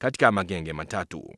katika magenge matatu.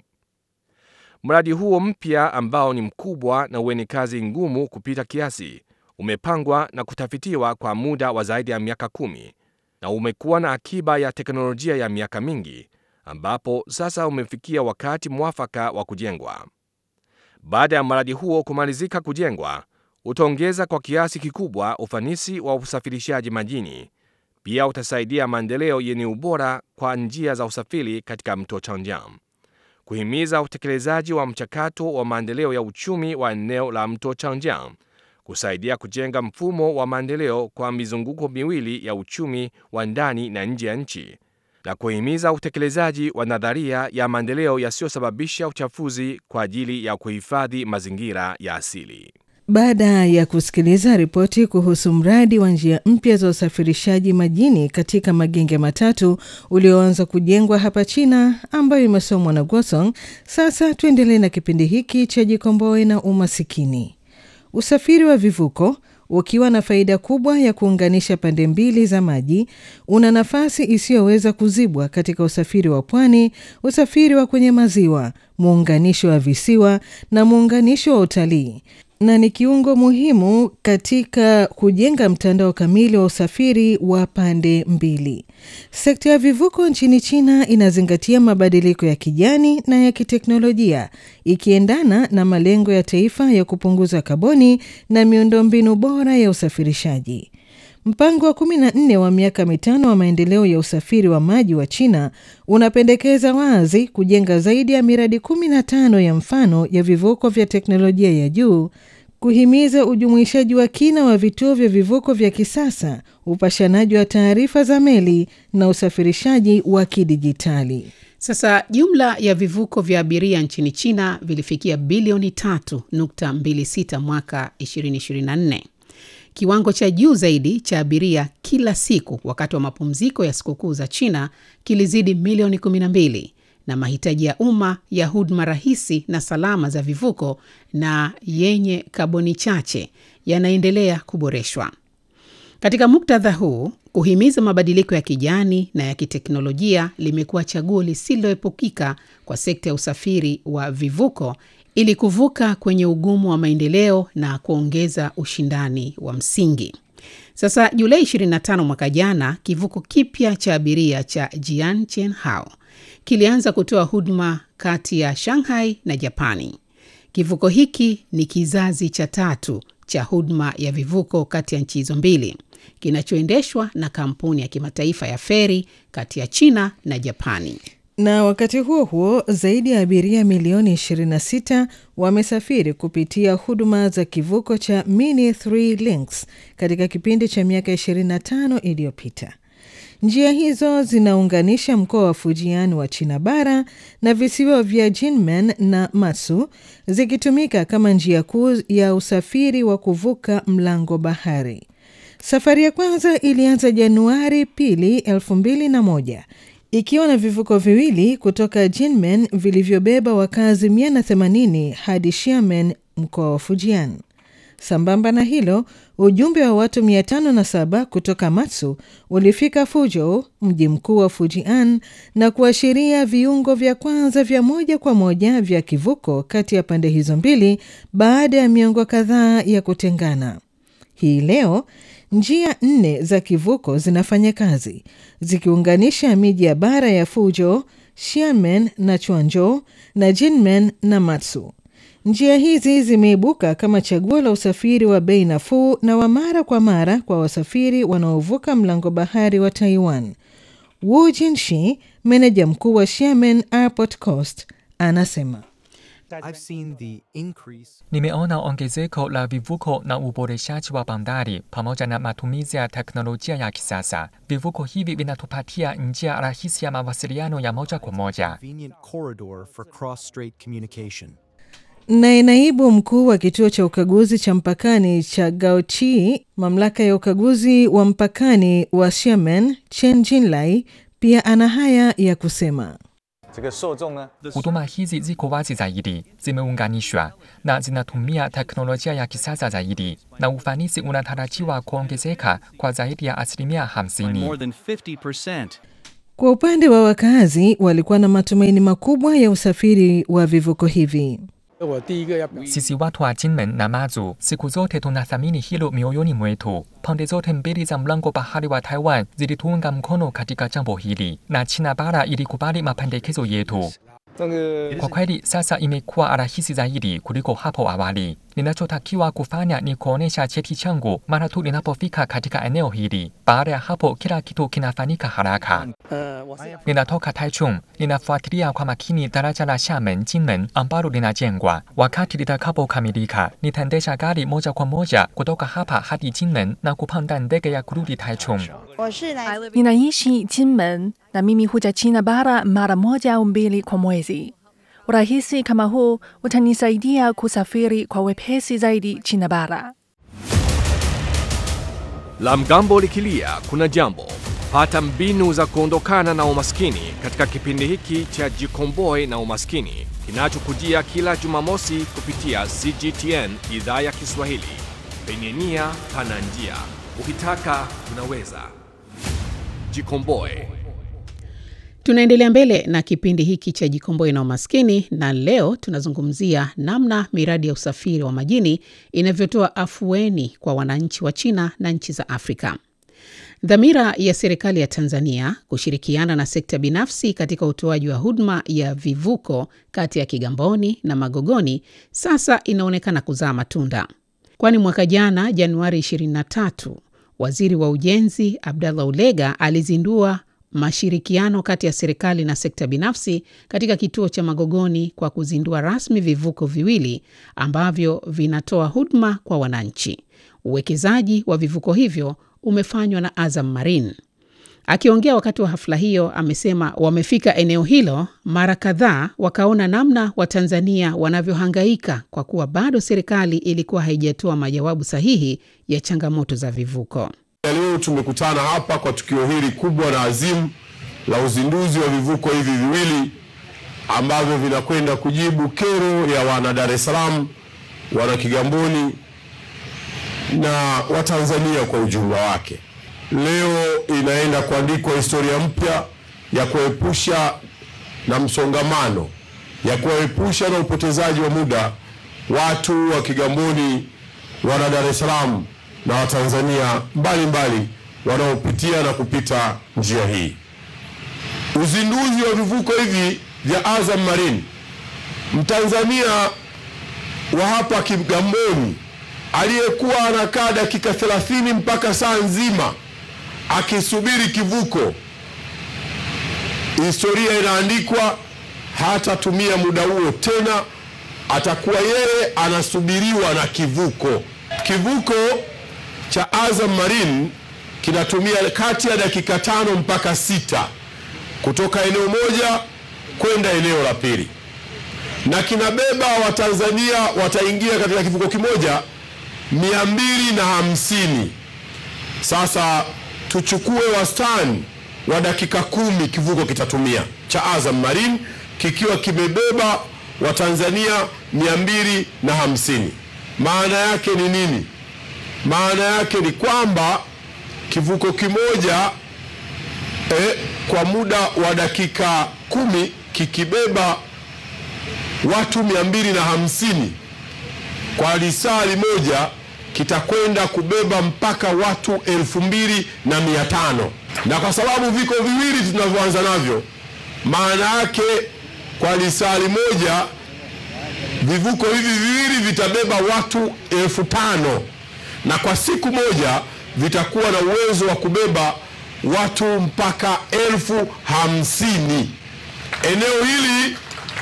Mradi huo mpya ambao ni mkubwa na wenye kazi ngumu kupita kiasi umepangwa na kutafitiwa kwa muda wa zaidi ya miaka kumi na umekuwa na akiba ya teknolojia ya miaka mingi ambapo sasa umefikia wakati mwafaka wa kujengwa. Baada ya mradi huo kumalizika kujengwa, utaongeza kwa kiasi kikubwa ufanisi wa usafirishaji majini. Pia utasaidia maendeleo yenye ubora kwa njia za usafiri katika mto Changjiang, kuhimiza utekelezaji wa mchakato wa maendeleo ya uchumi wa eneo la mto Changjiang, kusaidia kujenga mfumo wa maendeleo kwa mizunguko miwili ya uchumi wa ndani na nje ya nchi na kuhimiza utekelezaji wa nadharia ya maendeleo yasiyosababisha uchafuzi kwa ajili ya kuhifadhi mazingira ya asili. Baada ya kusikiliza ripoti kuhusu mradi wa njia mpya za usafirishaji majini katika magenge matatu ulioanza kujengwa hapa China, ambayo imesomwa na Gosong, sasa tuendelee na kipindi hiki cha Jikomboe na Umasikini. Usafiri wa vivuko ukiwa na faida kubwa ya kuunganisha pande mbili za maji, una nafasi isiyoweza kuzibwa katika usafiri wa pwani, usafiri wa kwenye maziwa, muunganisho wa visiwa na muunganisho wa utalii na ni kiungo muhimu katika kujenga mtandao kamili wa usafiri wa pande mbili. Sekta ya vivuko nchini China inazingatia mabadiliko ya kijani na ya kiteknolojia, ikiendana na malengo ya taifa ya kupunguza kaboni na miundombinu bora ya usafirishaji. Mpango wa 14 wa miaka mitano wa maendeleo ya usafiri wa maji wa China unapendekeza wazi kujenga zaidi ya miradi 15 ya mfano ya vivuko vya teknolojia ya juu, kuhimiza ujumuishaji wa kina wa vituo vya vivuko vya kisasa, upashanaji wa taarifa za meli na usafirishaji wa kidijitali. Sasa jumla ya vivuko vya abiria nchini China vilifikia bilioni 3.26 mwaka 2024 kiwango cha juu zaidi cha abiria kila siku wakati wa mapumziko ya sikukuu za China kilizidi milioni 12 na mahitaji ya umma ya huduma rahisi na salama za vivuko na yenye kaboni chache yanaendelea kuboreshwa. Katika muktadha huu, kuhimiza mabadiliko ya kijani na ya kiteknolojia limekuwa chaguo lisiloepukika kwa sekta ya usafiri wa vivuko ili kuvuka kwenye ugumu wa maendeleo na kuongeza ushindani wa msingi. Sasa Julai 25 mwaka jana, kivuko kipya cha abiria cha Jianqianhao kilianza kutoa huduma kati ya Shanghai na Japani. Kivuko hiki ni kizazi cha tatu cha huduma ya vivuko kati ya nchi hizo mbili, kinachoendeshwa na kampuni ya kimataifa ya feri kati ya China na Japani. Na wakati huo huo, zaidi ya abiria milioni 26 wamesafiri kupitia huduma za kivuko cha Mini 3 Links katika kipindi cha miaka 25 iliyopita. Njia hizo zinaunganisha mkoa wa Fujian wa China bara na visiwa vya Jinmen na Matsu, zikitumika kama njia kuu ya usafiri wa kuvuka mlango bahari. Safari ya kwanza ilianza Januari pili 2001 ikiwa na vivuko viwili kutoka Jinmen vilivyobeba wakazi 180 hadi Xiamen, mkoa wa Fujian. Sambamba na hilo, ujumbe wa watu 507 kutoka Matsu ulifika Fuzhou, mji mkuu wa Fujian, na kuashiria viungo vya kwanza vya moja kwa moja vya kivuko kati ya pande hizo mbili baada ya miongo kadhaa ya kutengana. Hii leo njia nne za kivuko zinafanya kazi zikiunganisha miji ya bara ya Fuzhou, Xiamen na Quanzhou na Jinmen na Matsu. Njia hizi zimeibuka kama chaguo la usafiri wa bei nafuu na wa mara kwa mara kwa wasafiri wanaovuka mlango bahari wa Taiwan. Wu Jinshi, meneja mkuu wa Xiamen Airport Coast, anasema I've seen the increase Nimeona ongezeko la vivuko na uboreshaji wa bandari pamoja na matumizi ya teknolojia ya kisasa. Vivuko hivi vinatupatia njia rahisi ya mawasiliano ya moja kwa moja. convenient corridor for cross-strait communication. Naye naibu mkuu wa kituo cha ukaguzi cha mpakani cha Gaochi, mamlaka ya ukaguzi wa mpakani wa Xiamen, Chen Jinlai, pia ana haya ya kusema. 这个受众呢， Huduma hizi ziko wazi zaidi, zimeunganishwa na zinatumia teknolojia ya kisasa zaidi, na ufanisi unatarajiwa kuongezeka kwa zaidi ya asilimia by 50. more than 50%. Kwa upande wa wakazi, walikuwa na matumaini makubwa ya usafiri wa vivuko hivi. Sisi watu wa Jinmen na Mazu siku zote tunathamini hilo mioyoni mwetu. Pande zote mbili za mlango bahari wa Taiwan zilituunga mkono katika jambo hili na China bara ilikubali mapendekezo yetu. Kwa kweli sasa imekuwa rahisi zaidi kuliko hapo awali. Ninachotakiwa kufanya ni kuonesha cheti changu mara tu ninapofika katika eneo hili. Baada ya hapo, kila kitu kinafanyika haraka. Ninatoka Taichung, ninafuatilia kwa makini daraja la Xiamen Jinmen ambalo linajengwa. Wakati litakapokamilika, nitaendesha gari moja kwa moja kutoka hapa hadi Jinmen na kupanda ndege ya kurudi Taichung. Ninaishi Jinmen na mimi huja China bara mara moja au mbili kwa mwezi. Urahisi kama huu utanisaidia kusafiri kwa wepesi zaidi China bara. La mgambo likilia kuna jambo. Pata mbinu za kuondokana na umaskini katika kipindi hiki cha Jikomboe na Umaskini kinachokujia kila Jumamosi kupitia CGTN idhaa ya Kiswahili. Penye nia pana njia, ukitaka unaweza. Jikomboe. Tunaendelea mbele na kipindi hiki cha Jikomboe na Umaskini, na leo tunazungumzia namna miradi ya usafiri wa majini inavyotoa afueni kwa wananchi wa China na nchi za Afrika. Dhamira ya serikali ya Tanzania kushirikiana na sekta binafsi katika utoaji wa huduma ya vivuko kati ya Kigamboni na Magogoni sasa inaonekana kuzaa matunda, kwani mwaka jana Januari 23 waziri wa ujenzi Abdallah Ulega alizindua mashirikiano kati ya serikali na sekta binafsi katika kituo cha Magogoni kwa kuzindua rasmi vivuko viwili ambavyo vinatoa huduma kwa wananchi. Uwekezaji wa vivuko hivyo umefanywa na Azam Marine. Akiongea wakati wa hafla hiyo, amesema wamefika eneo hilo mara kadhaa, wakaona namna Watanzania wanavyohangaika kwa kuwa bado serikali ilikuwa haijatoa majawabu sahihi ya changamoto za vivuko. Leo tumekutana hapa kwa tukio hili kubwa na azimu la uzinduzi wa vivuko hivi viwili ambavyo vinakwenda kujibu kero ya wana Dar es Salaam, wana Kigamboni na Watanzania kwa ujumla wake. Leo inaenda kuandikwa historia mpya ya kuepusha na msongamano, ya kuwaepusha na upotezaji wa muda watu wa Kigamboni, wana Dar es Salaam na Watanzania mbalimbali wanaopitia na kupita njia hii. Uzinduzi wa vivuko hivi vya Azam Marine, Mtanzania wa hapa Kigamboni aliyekuwa anakaa dakika 30 mpaka saa nzima akisubiri kivuko, historia inaandikwa, hatatumia muda huo tena, atakuwa yeye anasubiriwa na kivuko. Kivuko cha Azam Marine kinatumia kati ya dakika tano mpaka sita kutoka eneo moja kwenda eneo la pili, na kinabeba Watanzania wataingia katika kivuko kimoja mia mbili na hamsini. Sasa tuchukue wastani wa dakika kumi kivuko kitatumia cha Azam Marine kikiwa kimebeba Watanzania mia mbili na hamsini. Maana yake ni nini? Maana yake ni kwamba kivuko kimoja eh, kwa muda wa dakika kumi kikibeba watu mia mbili na hamsini kwa lisali moja kitakwenda kubeba mpaka watu elfu mbili na mia tano na kwa sababu viko viwili tunavyoanza navyo, maana yake kwa lisali moja vivuko hivi viwili vitabeba watu elfu tano na kwa siku moja vitakuwa na uwezo wa kubeba watu mpaka elfu hamsini. Eneo hili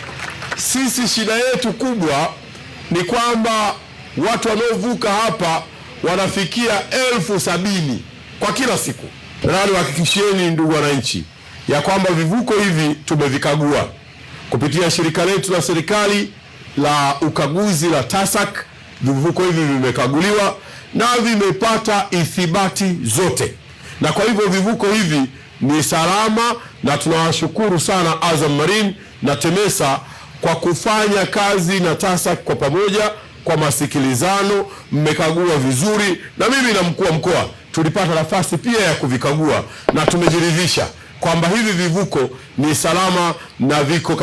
sisi shida yetu kubwa ni kwamba watu wanaovuka hapa wanafikia elfu sabini kwa kila siku. Na niwahakikishieni ndugu wananchi ya kwamba vivuko hivi tumevikagua kupitia shirika letu la serikali la ukaguzi la TASAC. Vivuko hivi vimekaguliwa na vimepata ithibati zote, na kwa hivyo vivuko hivi ni salama, na tunawashukuru sana Azam Marine na TEMESA kwa kufanya kazi na TASAC kwa pamoja kwa masikilizano. Mmekagua vizuri, na mimi na mkuu wa mkoa tulipata nafasi pia ya kuvikagua na tumejiridhisha kwamba hivi vivuko ni salama na viko